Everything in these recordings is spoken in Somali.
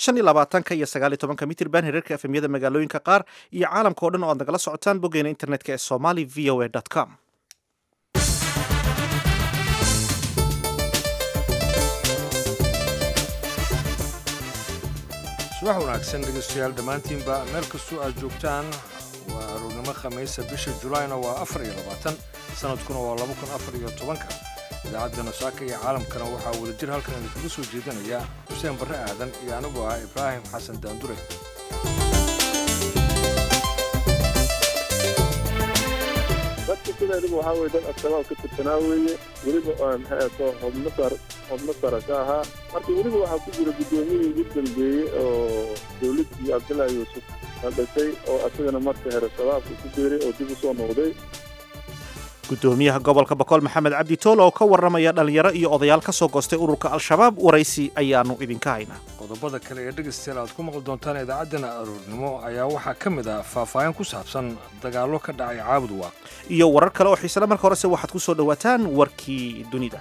shan iyo labaatanka iyo sagaal iyo tobanka mitirban herarka efemyada magaalooyinka qaar iyo caalamka o dhan oo aad nagala socotaan boggeena internetka ee somali v o a com subax wanaagsan dhegeystayaal dhammaantiinba meel kastoo aad joogtaan waa aroornimo khamiisa bisha julaayna waa afar iyo labaatan sanadkuna waa laba kun afar iyo tobanka idaacadda nasaaka iyo caalamkana waxaa wadajir halkan idinkaga soo jeedinaya xuseen barre aadan iyo anigu ah ibraahim xasan daandure dadka sideediba waxaa weye dad al-shabaab ka tirsanaa weeye weliba maxaato xubno sar xubno sara ka ahaa marka weliba waxaa ku jira guddoomiyihii ugu dambeeyey oo dowladdii cabdullaahi yuusuf la dhashay oo asagana marka hore shabaabka ku biiray oo dib u soo noqday gudoomiyaha gobolka boqol maxamed cabdi toole oo ka warramaya dhallinyaro iyo odayaal ka soo goostay ururka al-shabaab waraysi ayaannu idinka haynaa qodobada kale ee dhegaystayaal aad ku maqli doontaan idaacaddana aroornimo ayaa waxaa ka mid ah faahfaahin ku saabsan dagaallo ka dhacay caabud waaq iyo warar kale oo xiisale marka horese waxaad ku soo dhowaataan warkii dunida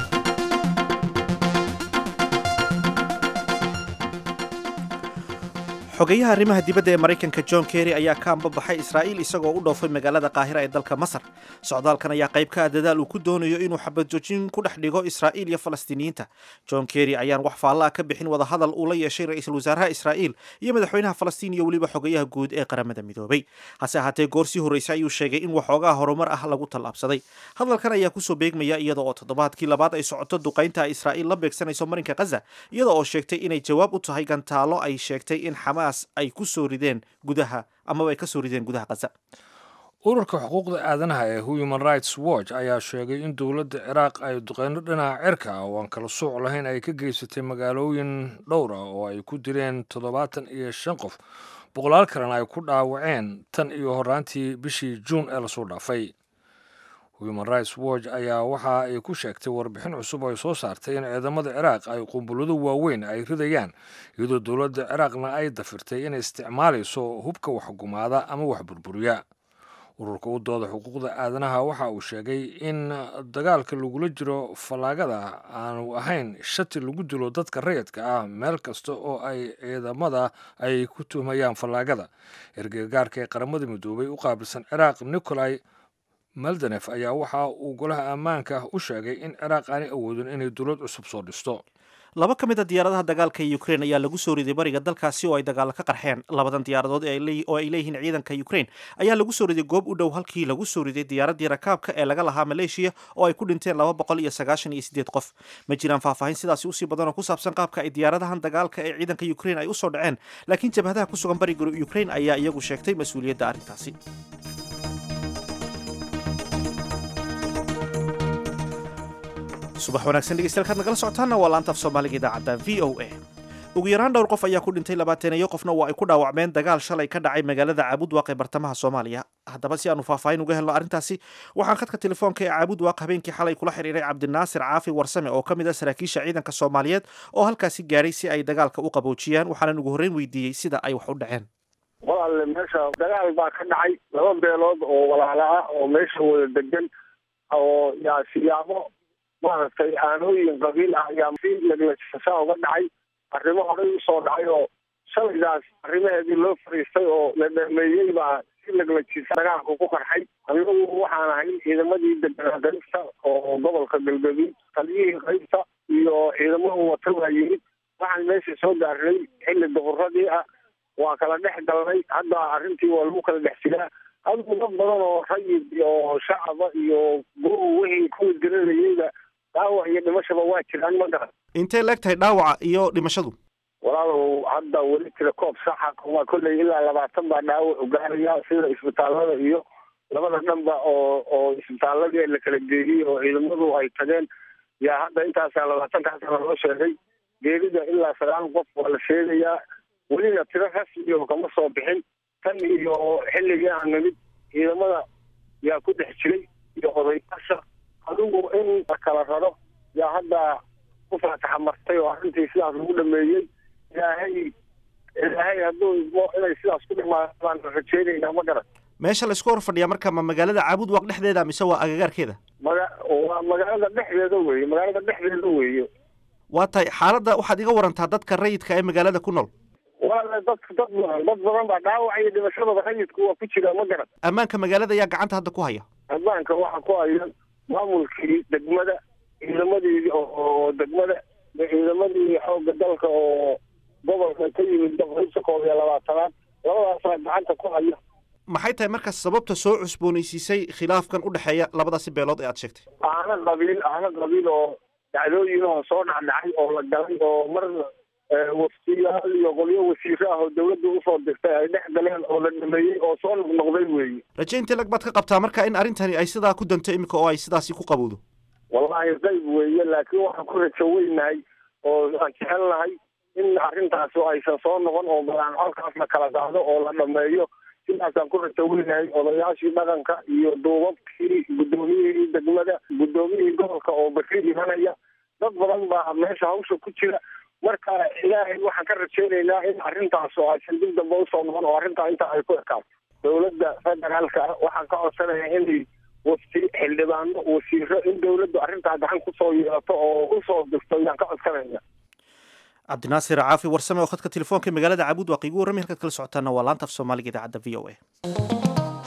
xogeyaha arrimaha dibadda ee maraykanka john kerry ayaa ka ambabaxay israa'iil isagoo u dhoofay magaalada qaahira ee dalka masar socdaalkan ayaa qayb ka ah dadaal uu ku doonayo inuu xabadjoojin ku dhex dhigo israa'iil iyo falastiiniyiinta john kerry ayaan wax faalla ah ka bixin wadahadal uu la yeeshay ra-iisul wasaaraha israa'iil iyo madaxweynaha falastiin iyo weliba xogeyaha guud ee qaramada midoobay hase ahaatee goor sii horreysay ayuu sheegay in waxoogaa horumar ah lagu tallaabsaday hadalkan ayaa kusoo beegmaya iyada oo toddobaadkii labaad ay socoto duqaynta ay israa'iil la beegsanayso marinka khaza iyada oo sheegtay inay jawaab u tahay gantaalo ay sheegtay in xamaas ay ku soo rideen gudaha amaba ay ka soo rideen gudaha khaza ururka xuquuqda aadanaha ee human rights watch ayaa sheegay in dowladda ciraaq ay duqeyno dhinaca cirka ah oo aan kala sooc lahayn ay ka geysatay magaalooyin dhowr ah oo ay ku dileen toddobaatan iyo shan qof boqolaal kalena ay ku dhaawaceen tan iyo horaantii bishii juun ee lasoo dhaafay human rights watch ayaa waxa ay ku sheegtay warbixin cusub oo ay soo saartay in ciidamada ciraaq ay qumbulado waaweyn ay ridayaan iyadoo dowladda ciraaqna ay dafirtay inay isticmaalayso hubka waxgumaada ama wax burburiya ururka u dooda xuquuqda aadanaha waxa uu sheegay in dagaalka lagula jiro fallaagada aanu ahayn shati lagu dilo dadka rayidka ah meel kasta oo ay ciidamada ay ku tuhmayaan fallaagada ergagaarka ee qaramada midoobay u qaabilsan ciraaq nicolai maldanef ayaa waxa uu golaha ammaanka u sheegay in ciraaq aanay awoodin inay dowlad cusub soo dhisto laba ka mid a diyaaradaha dagaalka ee ukrein ayaa lagu soo riday bariga dalkaasi oo ay dagaalo ka qarxeen labadan diyaaradood oo ay leeyihiin ciidanka ukrein ayaa lagu soo riday goob u dhow halkii lagu soo riday diyaaraddii rakaabka ee laga lahaa maleeshiya oo ay ku dhinteen laba boqol iyo sagaashan iyo sideed qof ma jiraan faahfaahin sidaasi usii badan oo ku saabsan qaabka ay diyaaradahan dagaalka ee ciidanka ukrein ay usoo dhaceen laakiin jabhadaha ku sugan bariga ukrein ayaa iyagu sheegtay mas-uuliyadda arrintaasi subax wanaagsan dhegeystayaal kaad nagala socotaanna waa laanta af soomaaliga idaacadda v o a ugu yaraan dhowr qof ayaa ku dhintay labaateneeyo qofna waa ay ku dhaawacmeen dagaal shalay ka dhacay magaalada caabudwaaq ee bartamaha soomaaliya haddaba si aanu faahfaahin uga helno arrintaasi waxaan khadka telefoonka ee caabudwaaq habeenkii xalay kula xiriiray cabdinaasir caafi warsame oo ka mid ah saraakiisha ciidanka soomaaliyeed oo halkaasi gaaray si ay dagaalka u qaboojiyaan waxaanan ugu horreyn weydiiyey sida ay wax u dhaceen walaale meesha dagaal baa ka dhacay laba beelood oo walaala ah oo meesha wada degan oo yaa siyaabo maaragtay aanooyin qabiil ah ayaa si leglajasa uga dhacay arrimo horey usoo dhacay oo shalaydaas arrimaheedii loo fariistay oo la dhameeyey baa si leglajisa dagaalku ku qarxay anigu waxaan ahay ciidamadii deganaa qaybta oo gobolka galgaduud taliyihii qaybta iyo ciidamadu wata waa yimid waxaan meesha soo gaarnay xilli duquradii ah waa kala dhex galnay hadda arrintii waa lagu kala dhex jiraa adigu dad badan oo rayid iyo shacaba iyo guru wixii kuwa diranayeyba dhaawac iyo dhimashaba waa jiraan ma garan intay leeg tahay dhaawaca iyo dhimashadu walaalow hadda weli tira koob saxa waa kolley ilaa labaatan baa dhaawac ugaaraya sida isbitaallada iyo labada dhanba oo oo isbitaaladii la kala geeyey oo ciidamadu ay tageen yaa hadda intaasaa labaatankaasana loo sheegay geerida ilaa sagaal qof waa la sheegayaa welina tiro rasmiyo kama soo bixin tan iyo xilligii aan nimid ciidamada yaa ku dhex jiray iyo odayaasha adigu in la kala raro yaa hadda ku faataxa martay oo arrintii sidaas lagu dhameeyey ilaahay ilaahay hadduu idmo inay sidaas ku dhimaado baan rajeynaynaa ma garan meesha laysku hor fadhiyaa marka ma magaalada caabudwaaq dhexdeeda mise waa agagaarkeeda maga waa magaalada dhexdeeda weeye magaalada dhexdeeda weeye waa tahay xaaladda waxaad iga warantaa dadka rayidka ee magaalada ku nool waala dadka dad badan dad badan baa dhaawac iyo dhimashadaba rayidku waa ku jira ma garan ammaanka magaalada ayaa gacanta hadda ku haya ammaanka waxaa ku haya maamulkii degmada ciidamadii oo degmada ciidamadii xoogga dalka oo gobolka ka yimid boqolkiiba koob iyo labaatanaad labadaasaa gacanta ku haya maxay tahay markaas sababta soo cusboonaysiisay khilaafkan u dhexeeya labadaasi beelood ee aad sheegtay aana qabiil aana qabiil oo dhacdooyinoo soo dhacdhacay oo la galay oo mar waftiyaal iyo qolyo wasiiro ah oo dawladda usoo dirtay ay dhex galeen oo la dhameeyey oo soo noqnoqday weeye rajaynta lag baad ka qabtaa marka in arrintani ay sidaa ku danto iminka oo ay sidaasi ku qabowdo wallahi qayb weeye laakiin waxaan ku rajo weynahay oo aan jecelnahay in arrintaasi aysan soo noqon oo balaan colkaas la kala qaado oo la dhameeyo sidaasaan ku rajo weynahay odayaashii dhaqanka iyo duubabkii guddoomiyihii degmada guddoomiyihii gobolka oo bari imanaya dad badan baa meesha hawsha ku jira marka ilaahay waxaan ka rajaynaynaa in arrintaas oo aysan dib dambe usoo noqon oo arrintaa intaa ay ku ekaato dowladda federaalka waxaan ka codsanayaa inay wafti xildhibaano wasiiro in dawladdu arrintaa gacan kusoo yeelato oo usoo dirto ayaan ka codsanaya cabdinaasir caafi warsame oo khadka telefoonka magaalada cabuud waa qiigu warramay halkaad kala socotaana waa laanta af soomaaliga idaacadda v o a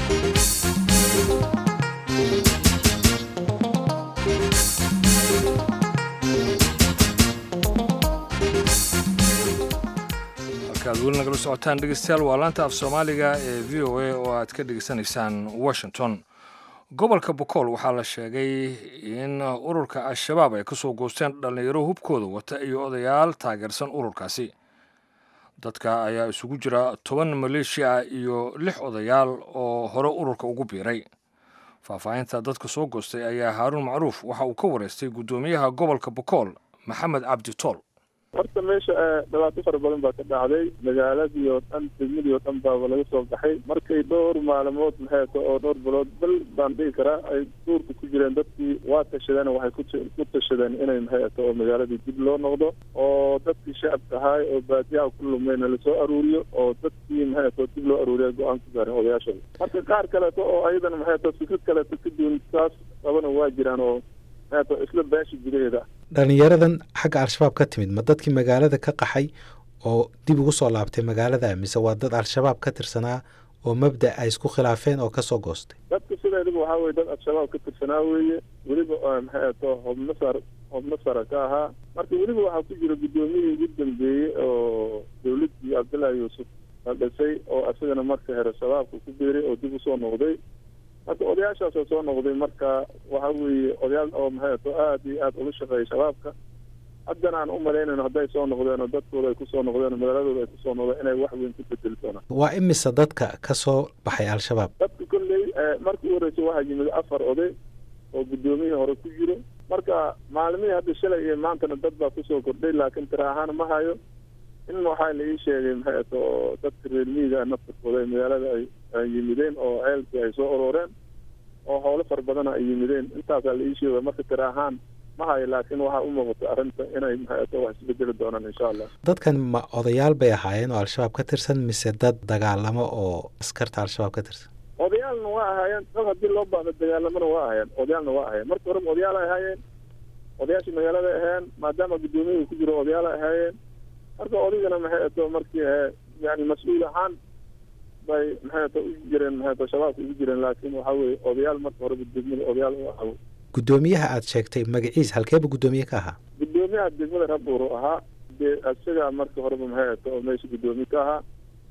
halkaad weli nagala socotaan dhegeystayaal waa laanta af soomaaliga ee v o a oo aad ka dhegeysanaysaan washington gobolka bokool waxaa la sheegay in ururka al-shabaab ay ka soo goosteen dhallinyaro hubkooda wata iyo odayaal taageersan ururkaasi dadka ayaa isugu jira toban maleeshiya iyo lix odayaal oo hore ururka ugu biiray faahfaahinta dadka soo goostay ayaa haaruun macruuf waxa uu ka wareystay guddoomiyaha gobolka bokool maxamed cabdi tool horta meesha dhibaato fara badan baa ka dhacday magaaladii oo dhan degmadii oo dhan baaba laga soo baxay markay dhowr maalmood maxayto oo dhowr bilood bal baan dhihi karaa ay duurka ku jireen dadkii waa tashadeen waxay ku tashadeen inay maxayto oo magaaladii dib loo noqdo oo dadkii shacabka ahaay oo baadiyaha ku lumeyna lasoo aruuriyo oo dadkii maxayto dib loo aruuriya go-aan ku gaareen odayaashooda marka qaar kaleeto oo ayadana maxayto fikrad kaleeto ka duwan saas qabana waa jiraan oo isla beesha gudaheeda dhalinyaradan xagga al-shabaab ka timid ma dadkii magaalada ka qaxay oo dib ugu soo laabtay magaalada mise waa dad al-shabaab ka tirsanaa oo mabda ay isku khilaafeen oo kasoo goostay dadka sideedaba waxaa weye dad al-shabaab ka tirsanaa weeye weliba maxay ato hobno sar hobno sara ka ahaa marka weliba waxaa ku jira guddoomiyihii ugu dambeeyey oo dawladdii cabdullaahi yuusuf la dhisay oo isagana marka hore shabaabka ku biiray oo dib usoo noqday marka odayaashaasoo soo noqday marka waxa weeye odayaal oo maxay ato aada iyo aada ula shaqeeyay shabaabka haddana aan u malaynayno hadday soo noqdeen oo dadkooda ay kusoo noqdeen oo magaaladooda ay kusoo noqdeen inay wax weyn ku bedeli doonaan waa imise dadka ka soo baxay al-shabaab dadka kolley markii u horreysay waxaa yimid afar oday oo guddoomiyihii hore ku jiro marka maalimihii hadda shalay iyo maantana dad baa kusoo kordhay laakiin tira ahaan ma hayo in waxaa la ii sheegay maxay ato oo dadka reer miyiga naftarkooda ay magaalada ay ay yimideen oo ceelkii ay soo uroreen oo howlo fara badana ay yimideen intaasaa la ii sheegay marka tira ahaan ma hayo laakiin waxaa u muuqata arrinta inay maxay ato wax isbedeli doonaan insha allah dadkan ma odayaal bay ahaayeen oo al-shabaab ka tirsan mise dad dagaalamo oo askarta al-shabaab ka tirsan odayaalna waa ahaayeen dad haddii loo baahdo dagaalamana waa ahaayeen odayaalna waa ahaayeen marka horeba odayaal ay ahaayeen odayaashii magaalada ahaayeen maadaama guddoomiyaha ku jiro odayaal ay ahaayeen marka odaygana maxay ato markii yani mas-uul ahaan bay maxay ato u jireen maxay ato shabaabka ugu jireen laakiin waxaa weeye odayaal marka horeba degmada odayaal u ahaa guddoomiyaha aad sheegtay magaciis halkeeba guddoomiye ka ahaa guddoomiyaha degmada rabuur ahaa dee isagaa marka horeba maxay ato oo meesha guddoomiye ka ahaa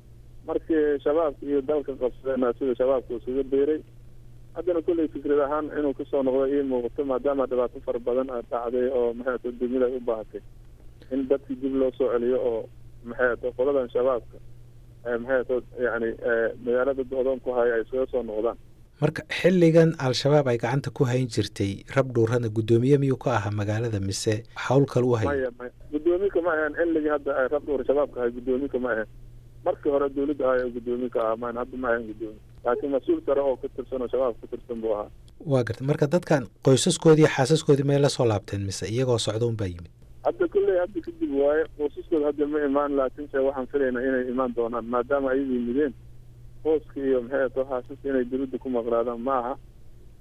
markii shabaabka iyo dalka qabsadeen isaga shabaabka iskaga beeray haddana kolley fikrad ahaan inuu kasoo noqdo ii muuqato maadaama dhibaato fara badan a dhacday oo maxay ato degmada ay u baahatay in dadkii dib loo soo celiyo oo maxay ato qoladan shabaabka maxay ato yani magaalada do-doon ku haya ay iskaga soo noqdaan marka xilligan al-shabaab ay gacanta ku hayn jirtay rab dhuurana guddoomiye miyuu ka ahaa magaalada mise hawl kale u hay maya maya guddoomiye kama ahaen xilligii hadda ay rab dhuur shabaabka ahay guddoomiye kama ahaen markii hore dawladda ahay oo guddoomiye ka ahaa man hadda ma ahaen guddoomiye laakiin mas-uul sare oo ka tirsan oo shabaab ka tirsan buu ahaa waa garta marka dadkan qoysaskoodii xaasaskoodii may la soo laabteen mise iyagoo socda un baa yimid hadda kolley hadda kadib waaye qoysaskooda hadda ma imaan laakiinse waxaan filaynaa inay imaan doonaan maadaama ayaga yimideen hooska iyo maxay ato xaasaska inay dawladda ku maqnaadaan ma aha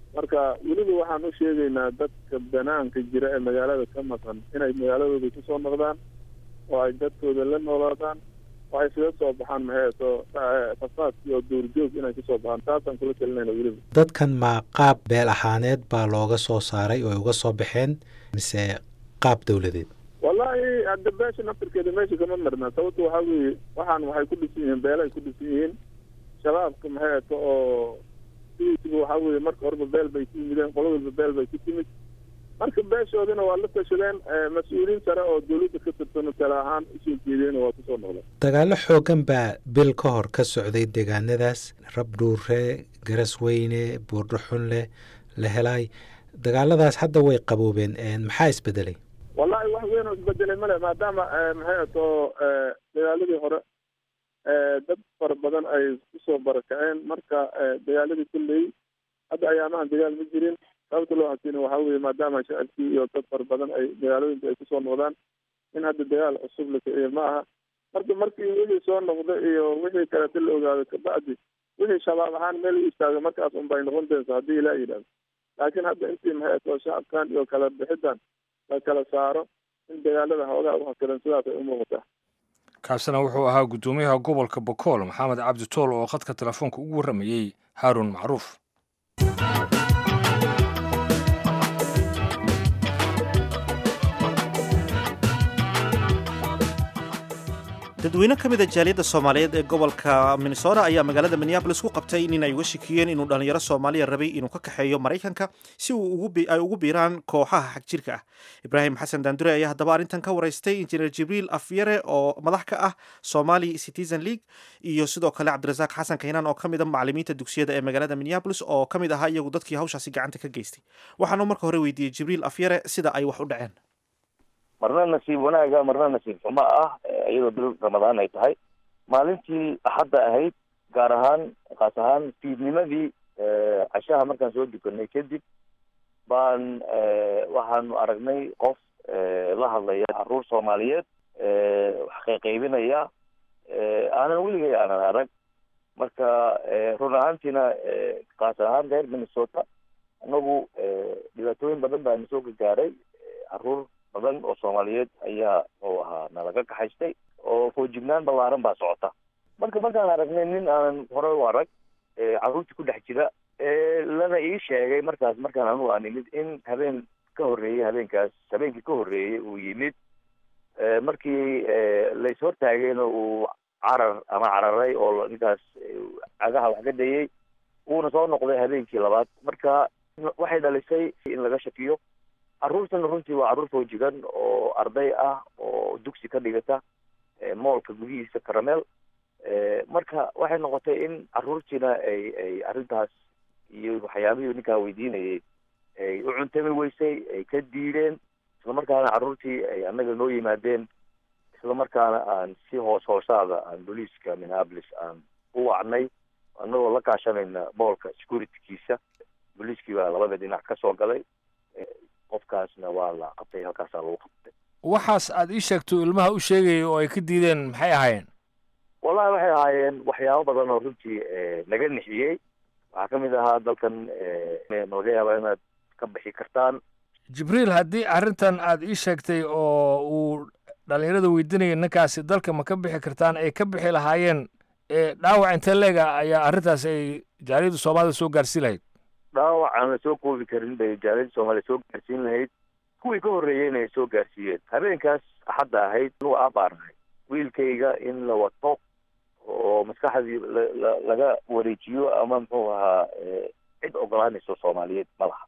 marka weliba waxaan u sheegaynaa dadka banaanka jira ee magaalada ka maqan inay magaaladooda kusoo noqdaan oo ay dadkooda la noolaadaan oo ay isaga soo baxaan maxeeto fasaadkii oo duurjoog inay kasoo baxaan taasaan kula talinayna weliba dadkan ma qaab beel ahaaneed baa looga soo saaray oo ay uga soo baxeen mise qaab dowladeed wallahi hadda beesha naftirkeeda meesha kama marna sababta waxaa weeye waxaan waxay ku dhisan yihiin beela ay ku dhisan yihiin shabaabka maxeeto oo sidiisiba waxaa weeye marka horeba beel bay ku yimideen qolo walba beel bay ku timid marka beeshoodina waa la tashadeen mas-uuliyiin sare oo dawladda ka tirsan tale ahaan usoo jeedeen waa kusoo noqdeen dagaallo xoogan baa bil ka hor ka socday deegaanadaas rabdhuure garasweyne buurdhuxunle la helaay dagaaladaas hadda way qaboobeen maxaa isbedelay wallahi wax weyn oo isbedelay male maadaama maxay ato dagaaladii hore dad fara badan ay kusoo barakaceen marka dagaaladii kulley hadda ayaamahan dagaal ma jirin sababta loo hasina waxaa weeye maadaama shacabkii iyo dad fara badan ay magaalooyinka ay kusoo noqdaan in hadda dagaal cusub la kiciyo ma aha marka markii wixii soo noqda iyo wixii kaleeta la ogaado kabacdi wixii shabaab ahaan meel u istaaga markaas unbay noqon doonsa haddii ilaa yidhahdo laakiin hadda intii maxay ato shacabkan iyo kala bixidan la kala saaro in dagaalada hoogaa u hasilan sidaas ay u muuqataa kaasina wuxuu ahaa guddoomiyaha gobolka bokool maxamed cabdi tool oo khadka telefoonka ugu warramayey haaruun macruuf dadweyne ka mid a jaaliyadda soomaaliyeed ee gobolka minnesota ayaa magaalada minneabolis ku qabtay nin ay uga shikiyeen inuu dhallinyaro soomaaliya rabay inuu ka kaxeeyo maraykanka si uu ay ugu biiraan kooxaha xagjirka ah ibraahim xasan daandure ayaa haddaba arrintan ka waraystay injineer jibriil afyare oo madax ka ah somali citizen league iyo sidoo kale cabdirasaaq xasan kaynaan oo ka mid a macalimiinta dugsiyada ee magaalada minneabolis oo ka mid ahaa iyagu dadkii hawshaasi gacanta ka geystay waxaanu marka hore weydiiyey jibriil afyare sida ay wax u dhaceen marna nasiib wanaaga marna nasiib xumo ah iyadoo bil ramadaan ay tahay maalintii axadda ahayd gaar ahaan kaas ahaan fiidnimadii cashaha markaan soo dukanay kadib baan waxaanu aragnay qof la hadlaya caruur soomaaliyeed wax qayqaybinaya aanan weligay aanan arag marka run ahaantiina kaas ahaan reer minnesota anagu dhibaatooyin badan baa nasoo gagaaray caruur badan oo soomaaliyeed ayaa muxuu ahaa nalaga kaxaystay oo foojignaan ballaaran baa socota marka markaan aragnay nin aanan hore u arag carruurtii ku dhex jira lana ii sheegay markaas markaan anugu aan imid in habeen ka horreeyey habeenkaas habeenkii ka horreeyey uu yimid markii lais hortaagayna uu carar ama cararay oo ninkaas cagaha wax ka dayey uuna soo noqday habeenkii labaad marka waxay dhalisay in laga shakiyo carruurtana runtii waa carruur foojigan oo arday ah oo dugsi ka dhigata moolka gudihiisa caramel marka waxay noqotay in carruurtiina ay ay arrintaas iyo waxyaabihii ninkaa weydiinayay ay u cuntami weysay ay ka diideen islamarkaana carruurtii ay annaga noo yimaadeen islamarkaana aan si hoos hoosaada aan booliiska minneapolis aan u wacnay annagoo la kaashanayna moolka securitykiisa booliiskii baa labada dhinac ka soo galay qofkaasna waa la qabtay halkaasaa lagu qabtay waxaas aad ii sheegto ilmaha u sheegaya oo ay ka diideen maxay ahaayeen wallahi waxay ahaayeen waxyaabo badan oo runtii naga nixiyey waxaa ka mid ahaa dalkan malaga yaaba inaad ka bixi kartaan jibriil haddii arrintan aad ii sheegtay oo uu dhallinyarada weydiinaya ninkaasi dalka ma ka bixi kartaan ay ka bixi lahaayeen dhaawac intee leega ayaa arrintaas ay jaaliyadda soomaalida soo gaarsiin lahayd dhaawac aan la soo koobi karin bay jaaliyadda soomaaliya soo gaarsiin lahayd kuwii ka horreeyeyna ay soo gaarsiiyeen habeenkaas axadda ahayd anugu aabaanahay wiilkayga in la wato oo maskaxdii la laga wareejiyo ama muxuu ahaa cid ogolaanayso soomaaliyeed ma laha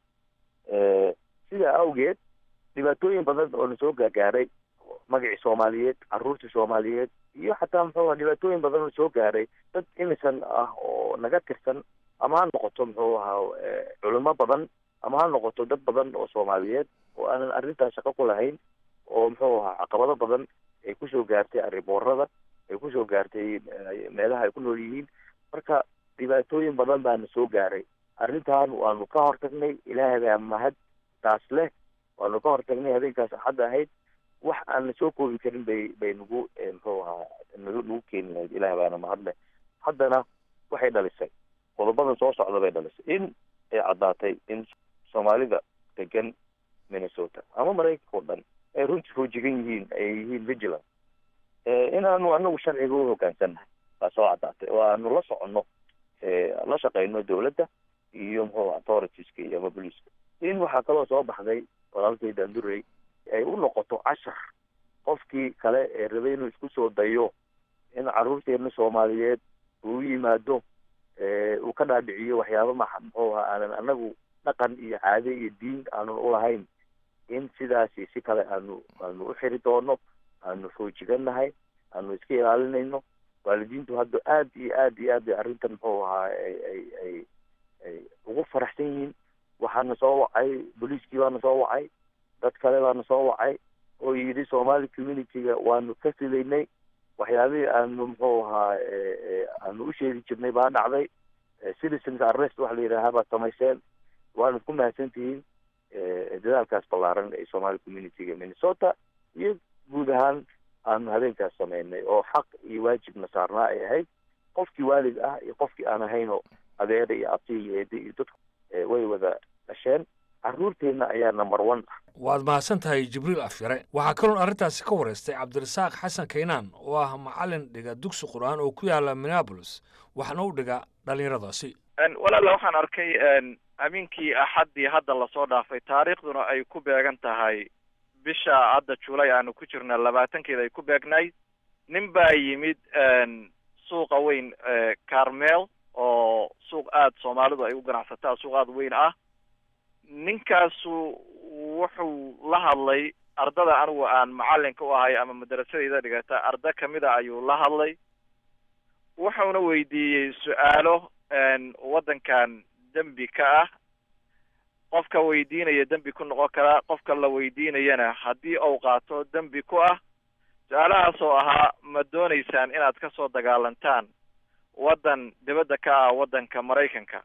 sidaa awgeed dhibaatooyin badan oo na soo gaagaaray magacii soomaaliyeed carruurtii soomaaliyeed iyo xataa muxuu aha dhibaatooyin badan oo soo gaaray dad imisan ah oo naga tirsan ama ha noqoto muxuu ahaa culimo badan ama ha noqoto dad badan oo soomaaliyeed oo aanan arrintaas shaqo ku lahayn oo muxuu ahaa caqabado badan ay kusoo gaartay arriboorada ay kusoo gaartay meelaha ay ku nool yihiin marka dhibaatooyin badan baana soo gaaray arrintan waanu ka hortagnay ilaahay baa mahad taas leh waanu ka hortagnay habeenkaas axadda ahayd wax aan la soo koobi karin bay bay nagu muxuu ahaa nagu nagu keeni lahayd ilaahay baana mahad leh haddana waxay dhalisay qodobadan soo socda bay dhalisay in ay caddaatay in soomaalida degan minnesota ama maraykanka oo dhan ay runtii foojigan yihiin ay yihiin vigilant inaanu anagu sharciga u hoggaansannahay baa soo caddaatay oo aanu la soconno la shaqeyno dowladda iyo muxuu authoritiska iyo ama boliiska in waxaa kaloo soo baxday walaalkay dandurey ay u noqoto cashar qofkii kale ee rabay inuu isku soo dayo in caruurteena soomaaliyeed uu yimaado uu ka dhaadhiciyo waxyaaba ma muxuu ahaa aanan anagu dhaqan iyo caade iyo diin aanun ulahayn in sidaasi si kale aanu aanu u xiri doono aanu foojigannahay aanu iska ilaalinayno waalidiintu hadda aad iyo aad iyo aad bay arrintan muxuu ahaa ay ay ay ay ugu faraxsan yihiin waxaana soo wacay booliiskii baana soo wacay dad kale baana soo wacay oo yidhi somali communityga waanu ka filaynay waxyaabihii aanu muxuu ahaa aanu u sheegi jirnay baa dhacday citizens arrest waxa la yidhaahaa baad samayseen waana ku mahadsan tihiin dadaalkaas ballaaran ee somali communityga minnesota iyo guud ahaan aanu habeenkaas sameynay oo xaq iyo waajibna saarnaa ay ahayd qofkii waalid ah iyo qofkii aan ahaynoo adeera iyo abti iyo eede iyo dadku way wada dhasheen carruurteenna ayaa number one ah waad mahadsan tahay jibriil afyare waxaa kaloon arrintaasi ka wareystay cabdirasaaq xasan kaynaan oo ah macalin dhiga dugsi qur-aan oo ku yaala minneabolis waxna u dhiga dhallinyaradaasi walaala waxaan arkay amiinkii axaddii hadda lasoo dhaafay taariikhduna ay ku beegan tahay bisha hadda julay aanu ku jirna labaatankeeda ay ku beegnayd nin baa yimid suuqa weyn carmel oo suuq aada soomaalidu ay u ganacsataa suuq aada weyn ah ninkaasu wuxuu la hadlay ardada anigu aan macalinka u ahay ama madarasadeyda dhigata arda kamida ayuu la hadlay wuxuuna weydiiyey su-aalo waddankan dembi ka ah qofka weydiinaya dembi ku noqon karaa qofka la weydiinayana haddii uu qaato dembi ku ah su-aalahaas oo ahaa ma dooneysaan inaad kasoo dagaalantaan waddan dibadda ka ah waddanka maraykanka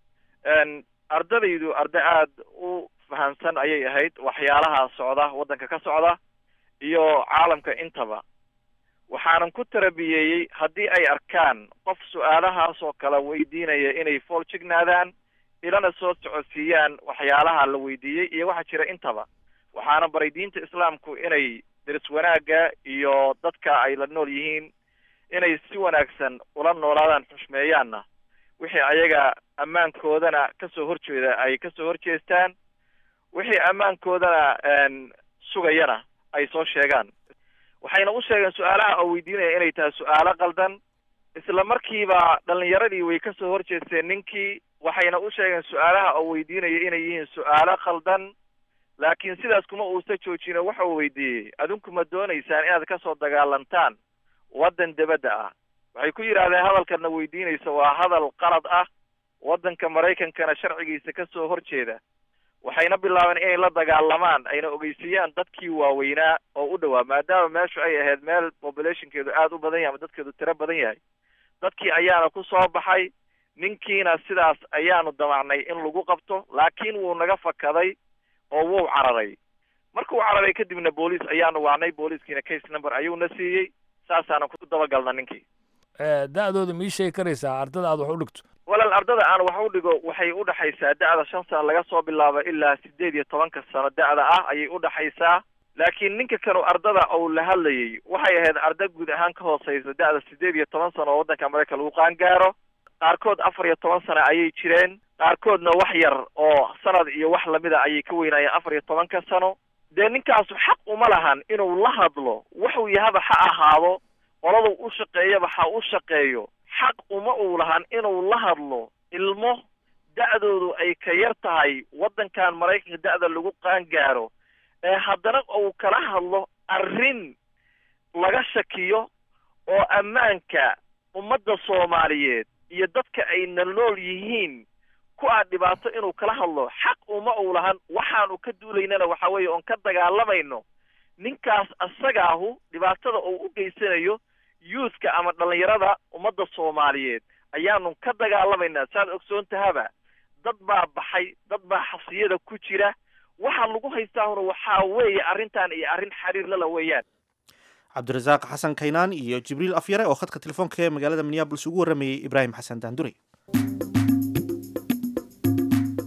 ardadaydu arda aada u fahamsan ayay ahayd waxyaalaha socda waddanka ka socda iyo caalamka intaba waxaanan ku tarabiyeeyey haddii ay arkaan qof su-aalahaas oo kale weydiinaya inay fool jignaadaan ilana soo socodsiiyaan waxyaalaha la weydiiyey iyo waxa jira intaba waxaana baray diinta islaamku inay deris wanaagga iyo dadka ay la nool yihiin inay si wanaagsan ula noolaadaan xushmeeyaanna wixii ayaga ammaankoodana kasoo horjeeda ay kasoo horjeestaan wixii ammaankoodana sugayana ay soo sheegaan waxayna u sheegeen su-aalaha oo weydiinaya inay tahay su-aalo qaldan isla markiiba dhalinyaradii way kasoo horjeesteen ninkii waxayna u sheegeen su-aalaha oo weydiinaya inay yihiin su-aalo khaldan laakiin sidaas kuma uusa joojino waxa uu weydiiyey adinku ma dooneysaan inaad kasoo dagaalantaan waddan debadda ah waxay ku yidhahdeen hadalkana weydiinaysa waa hadal qalad ah waddanka maraykankana sharcigiisa kasoo horjeeda waxayna bilaabeen inay la dagaalamaan ayna ogeysiiyaan dadkii waaweynaa oo u dhowaa maadaama meeshu ay ahayd meel populationkeedu aada u badan yahay ama dadkeedu tiro badan yahay dadkii ayaana ku soo baxay ninkiina sidaas ayaanu damacnay in lagu qabto laakiin wuu naga fakaday oo wuu cararay markuu cararay kadibna booliis ayaanu wacnay booliiskiina case number ayuuna siiyey saasaanan ku dabagalna ninkii da-dooda ma ii sheegi karaysaa ardada aad wax u dhigto walaal ardada aan wax u dhigo waxay udhexaysaa da-da shan sano laga soo bilaabo ilaa sideed iyo tobanka sano da-da ah ayay udhexaysaa laakiin ninka kanu ardada uu la hadlayay waxay ahayd arda guud ahaan ka hooseysa da-da sideed iyo toban sano oo waddanka maraykan lagu qaangaaro qaarkood afar iyo toban sano ayay jireen qaarkoodna wax yar oo sanad iyo wax lamida ayay ka weynaayeen afar iyo tobanka sano dee ninkaasu xaq uma lahan inuu la hadlo wuxuu yahaba ha ahaado qoladu u shaqeeyaba ha u shaqeeyo xaq uma uu lahan inuu la hadlo ilmo da-doodu ay ka yar tahay waddankan maraykanka da-da lagu qaangaaro ee haddana uu kala hadlo arrin laga shakiyo oo ammaanka ummadda soomaaliyeed iyo dadka ay na nool yihiin ku aa dhibaato inuu kala hadlo xaq uma uu lahan waxaanu ka duulaynana waxa weeye oon ka dagaalamayno ninkaas asagaahu dhibaatada uu u geysanayo youthka ama dhallinyarada ummadda soomaaliyeed ayaanu ka dagaalamaynaa saad ogsoon tahaba dad baa baxay dad baa xasiyada ku jira waxa lagu haystaahuna waxaa weeye arrintan iyo arrin xiriir lala weeyaan cabdirasaaq xasan kaynaan iyo jibriil afyare oo khadka telefoonka ee magaalada minneabolis ugu warramayey ibraahim xasan daandurey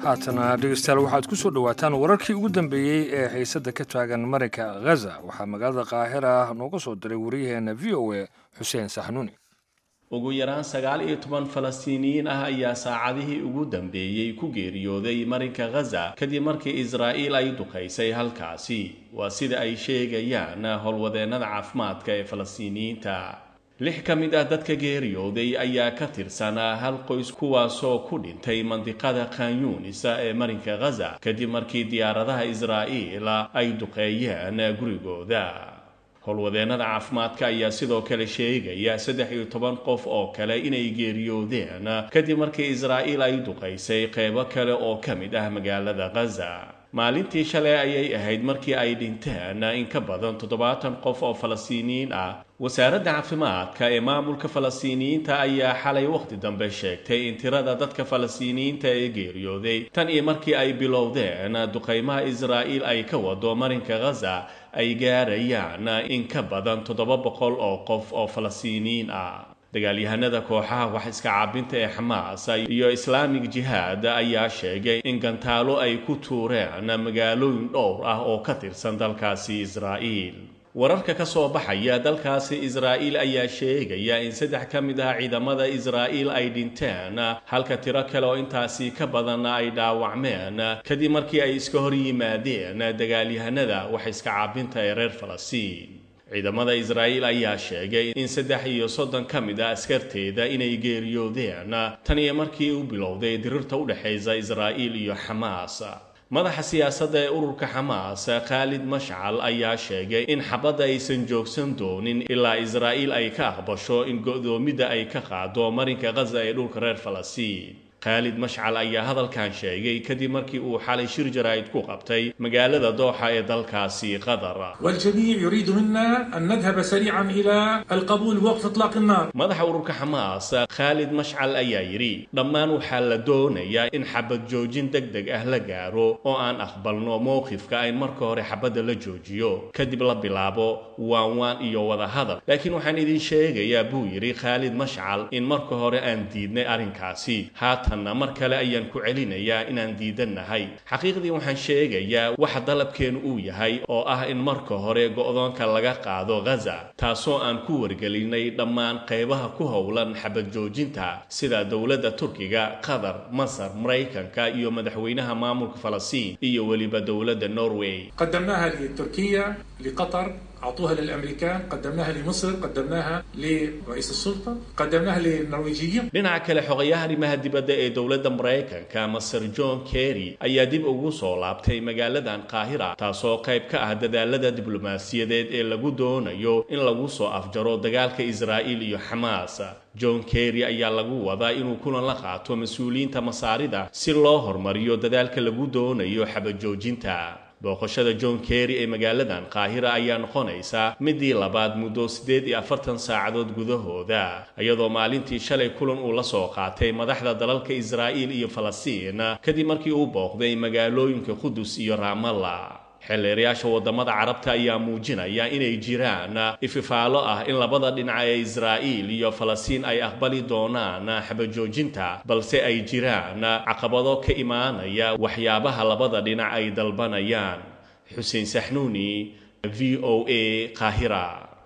haatana dhegeystayaal waxaad ku soo dhowaataan wararkii ugu dambeeyey ee xiisadda ka taagan marinka ghaza waxaa magaalada qaahira nooga soo diray wariyaheena v o a xuseen saxnuuni ugu yaraan sagaal iyo toban falastiiniyiin ah ayaa saacadihii ugu dambeeyey ku geeriyooday marinka ghaza kadib markii israa'iil ay duqaysay halkaasi waa sida ay sheegayaan howlwadeennada caafimaadka ee falastiiniyiinta lix ka mid ah dadka geeriyooday ayaa ka tirsanaa hal qoys kuwaasoo ku dhintay mandiqada khanyuunisa ee marinka ghaza kadib markii diyaaradaha israa'iil ay duqeeyeen gurigooda howlwadeennada caafimaadka ayaa sidoo kale sheegaya saddex iyo toban qof oo kale inay geeriyoodeen kadib markii israa'iil ay duqaysay qeybo kale oo ka mid ah magaalada ghaza maalintii shalay ayay ahayd markii ay dhinteen in ka badan toddobaatan qof oo falastiiniyiin ah wasaaradda caafimaadka ee maamulka falastiiniyiinta ayaa xalay wakhti dambe sheegtay in tirada dadka falastiiniyiinta ee geeriyooday tan iyo markii ay bilowdeen duqaymaha israa'iil ay ka wado marinka ghaza ay gaarayaan in ka badan toddoba boqol oo qof oo falastiiniyiin ah dagaalyahanada kooxaha wax iska caabinta ee xamaas iyo islaamig jihaad ayaa sheegay in gantaalo ay ku tuureen magaalooyin dhowr ah oo ka tirsan dalkaasi israa'iil wararka ka soo baxaya dalkaasi israa'iil ayaa sheegaya in saddex ka mid ah ciidamada israa'iil ay dhinteen halka tiro kale oo intaasi ka badanna ay dhaawacmeen kadib markii ay iska hor yimaadeen dagaalyahanada wax iska caabinta ee reer falastiin ciidamada israa'iil ayaa sheegay in saddex iyo soddon ka mid ah askarteeda inay geeriyoodeen tan iyo markii u bilowday dirirta u dhexaysa israa'iil iyo xamaas madaxa siyaasadda ee ururka xamaas khaalid mashcal ayaa sheegay in xabadda aysan joogsan doonin ilaa israa'iil ay ka aqbasho in go'doomidda ay ka qaado marinka ghaza ee dhulka reer falastiin khaalid mashcal ayaa hadalkan sheegay kadib markii uu xalay shir jaraa'id ku qabtay magaalada dooxa ee dalkaasi qatar والجميع يريد منا أن نذهب سريعا إلى القبول بوقف إطلاق النار madaxa ururka xamaas khaalid mashcal ayaa yidhi dhammaan waxaa la doonayaa in xabad joojin deg deg ah la gaaro oo aan aqbalno mowqifka in marka hore xabadda la joojiyo kadib la bilaabo waan waan iyo wada hadal laakiin waxaan idin sheegayaa buu yidhi khaalid mashcal in marka hore aan diidnay arrinkaasi haatanna mar kale ayaan ku celinayaa inaan diidannahay xaqiiqdii waxaan sheegayaa waxa dalabkeenu uu yahay oo ah in marka hore go'doonka laga qaado ghaza taasoo aan ku wargelinay dhammaan qaybaha ku howlan xabad joojinta sida dowladda turkiga qatar masar maraykanka iyo madaxweynaha maamulka falastiin iyo weliba dowladda norway قدمناها لتركيا لقطر أعطوها للأمريكان قدمناها لمصر قدمناها لرئيس السلطة قدمناها للنرويجيين dhinaca kale xogayaha arrimaha dibadda ee dowladda maraykanka maser john kerry ayaa dib ugu soo laabtay magaaladan qaahira taasoo qayb ka ah dadaalada diblomaasiyadeed ee lagu doonayo in lagu soo afjaro dagaalka israa'iil iyo xamaas john kerry ayaa lagu wadaa inuu kulan la qaato mas-uuliyiinta masaarida si loo hormariyo dadaalka lagu doonayo xabajoojinta booqashada john kerry ee magaaladan qaahira ayaa noqonaysa midii labaad muddo siddeed iyo afartan saacadood gudahooda iyadoo maalintii shalay kulan uu la soo qaatay madaxda dalalka israa'iil iyo falastiin kadib markii uu booqday magaalooyinka qudus iyo raamalla xeelleerayaasha waddamada carabta ayaa muujinaya inay jiraan ififaalo ah in labada dhinac ee israa'iil iyo falastiin ay aqbali doonaan xabajoojinta balse ay jiraan caqabado ka imaanaya waxyaabaha labada dhinac ay dalbanayaan xuseen saxnuuni v o a qaahira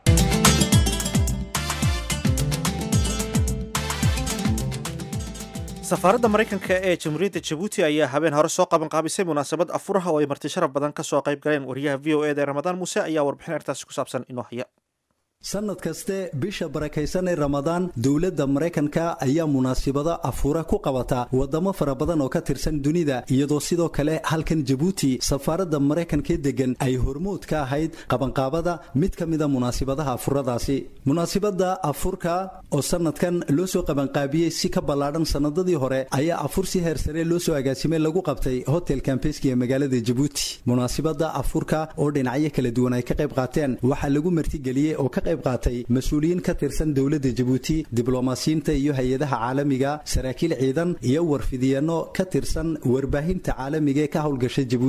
safaaradda maraykanka ee jamhuuriyadda jabuuti ayaa habeen hore soo qaban qaabisay munaasabad afuraha oo ay marti sharaf badan ka soo qayb galeen wariyaha v o eda ee ramadaan muuse ayaa warbixin arrintaasi ku saabsan inoo haya sanad kaste bisha barakaysan ee ramadaan dowladda maraykanka ayaa munaasibado afuura ku qabata wadamo fara badan oo ka tirsan dunida iyadoo sidoo kale halkan jabuuti safaaradda maraykanka degan ay hormood ka ahayd qabanqaabada mid ka mida munaasibadaha afuradaasi munaasibada afurka oo sanadkan loo soo qabanqaabiyey si ka ballaadhan sanadadii hore ayaa afur si heer sare loo soo agaasimay lagu qabtay hotel kambeski ee magaalada jabuuti munaasibada afurka oo dhinacyo kala duwan ay ka qayb qaateen waxaa lagu martigeliyey oo ka qayb qaatay mas-uuliyiin ka tirsan dowladda jabuuti diblomaasiyiinta iyo hay-adaha caalamiga saraakiil ciidan iyo warfidiyeenno ka tirsan warbaahinta caalamiga ee ka howlgasha jabuuti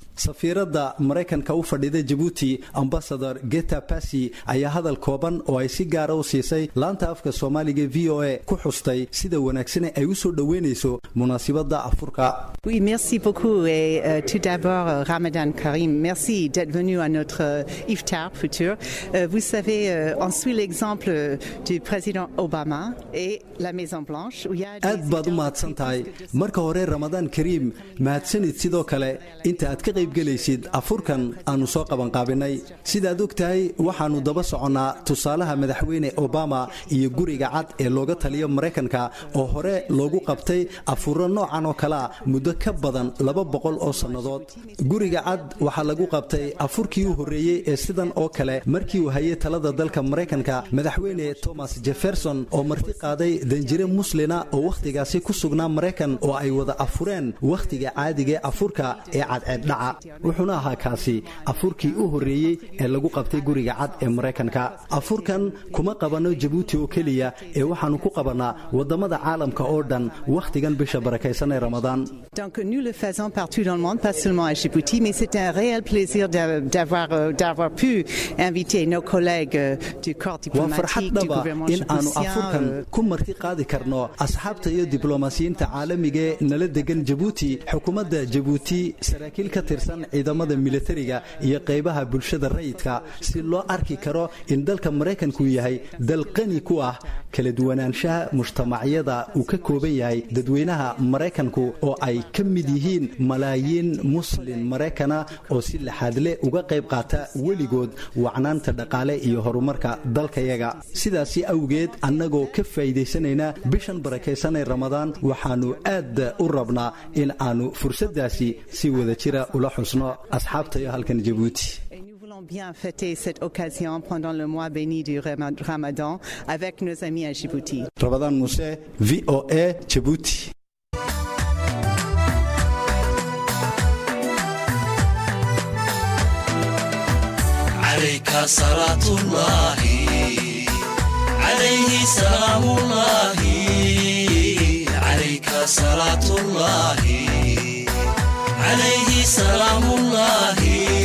safiiradda maraykanka u fadhida jabuuti ambasador geta basi ayaa hadal kooban oo ay si gaara u siisay laanta afka soomaaliga v o a ku xustay sida wanaagsane ay u soo dhoweynayso munaasibadda afurka Oui, merci beaucoup et euh, tout d'abord euh, Ramadan Karim, merci d'être venu à notre euh, iftar futur. Euh, vous savez, euh, on suit l'exemple euh, du président Obama et la Maison Blanche où il y a aad baad u mahadsan tahay marka hore ramadaan kariim mahadsanid sidoo kale inta aad ka qaybgelaysid afurkan aanu soo qabanqaabinay sidaad og tahay waxaannu daba soconnaa tusaalaha madaxweyne obama iyo guriga cad ee looga taliyo maraykanka oo hore loogu qabtay afuro noocan oo kalea muddo ka badan laba boqol oo sannadood guriga cad waxaa lagu qabtay afurkii u horreeyey ee sidan oo kale markii uu hayay talada dalka maraykanka madaxweyne thomas jefferson oo marti qaaday danjire muslina oo wakhtigaasi ku sugnaa maraykan oo ay wada afureen wakhtiga caadigae afurka ee cadceeddhaca wuxuuna ahaa kaasi afurkii u horreeyey ee lagu qabtay guriga cad ee maraykanka afurkan kuma qabanno jabuuti oo keliya ee waxaannu ku qabannaa waddamada caalamka oo dhan wakhtigan bisha barakaysan ee ramadaan Donc nous le faisons partout dans le monde, pas seulement à Djibouti, mais c'est un réel plaisir d'a- d'avoir euh, d'avoir pu inviter nos collègues euh, du corps waa farxad diplomatique du dhaba gouvernement in aanu djiboutien. afurkan euh, ku marti qaadi karno asxaabta iyo diblomaasiyiinta caalamiga ee nala degan jabuuti xukuumadda jabuuti saraakiil ka tirsan ciidamada militariga iyo qaybaha bulshada rayidka si loo arki karo in dalka maraykanku yahay dal qani ku ah kala duwanaanshaha mujtamacyada uu ka kooban yahay dadweynaha maraykanku oo ay ka mid yihiin malaayiin muslin maraykana oo si laxaadle uga qayb qaata weligood wacnaanta dhaqaale iyo horumarka dalkayaga sidaasi awgeed annagoo ka faa'iidaysanayna bishan barakaysanay ramadaan waxaannu aad u rabnaa in aannu fursaddaasi si wada jira ula xusno asxaabtayo halkan jabuuti Et nous voulons bien fêter cette occasion pendant le mois béni du Rama- Ramadan avec nos amis à Djibouti. rabadaan muuse v o a jabuuti عليك صلاة الله عليه سلام الله عليك صلاة الله عليه سلام الله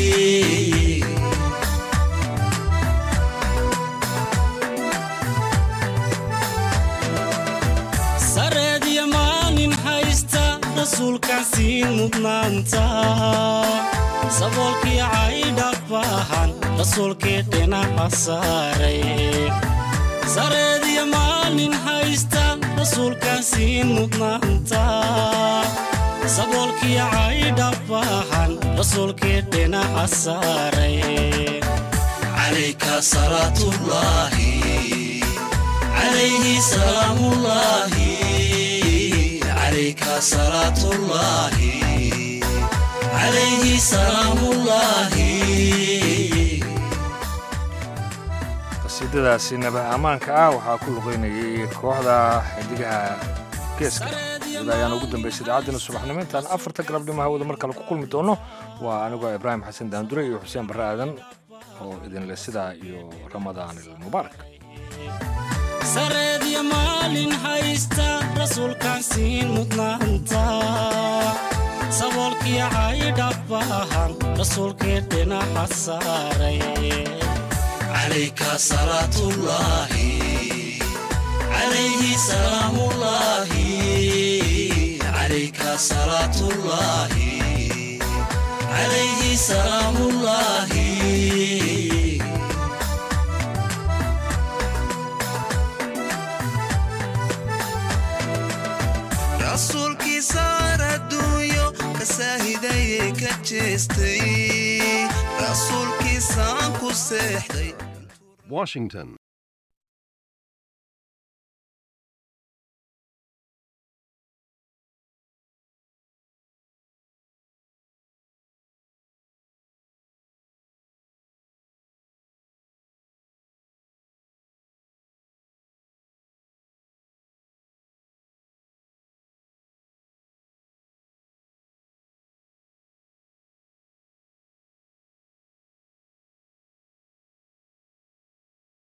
sareediya maalin haysta rasuulkaan siin mudnaanta saboolkii caydhabahan rasuulkii dhinaca saaray sareediya maalin haysta rasuulkaan siin mudnaanta saboolkii caydhabahan rasuulkii dhinaca saaray عليك صلاة الله عليه سلام الله عليك صلاة الله عليه سلام الله qasiidadaasi nabaha ammaanka ah waxaa ku luqeynayay kooxda xidigaha geeska ida ayaan ugu dambaysay idaacaddiina subaxnimo intaan afarta galabnimo hawada mar kale ku kulmi doono waa anigoo ibraahim xasan daandure iyo xuseen barre aadan oo idinle sidaa iyo ramadaan ilmubaarak sareediya maalin haysta rasuulkaan siin mudnaanta saboolkii caydhabahan rasuulkii dhinaca saaray عليك صلاة الله عليه سلام الله عليك صلاة الله عليه سلام الله rasuulkii saar adduunyo ka saahidayay ka jeestay rasuulkiisaan ku seexday Washington.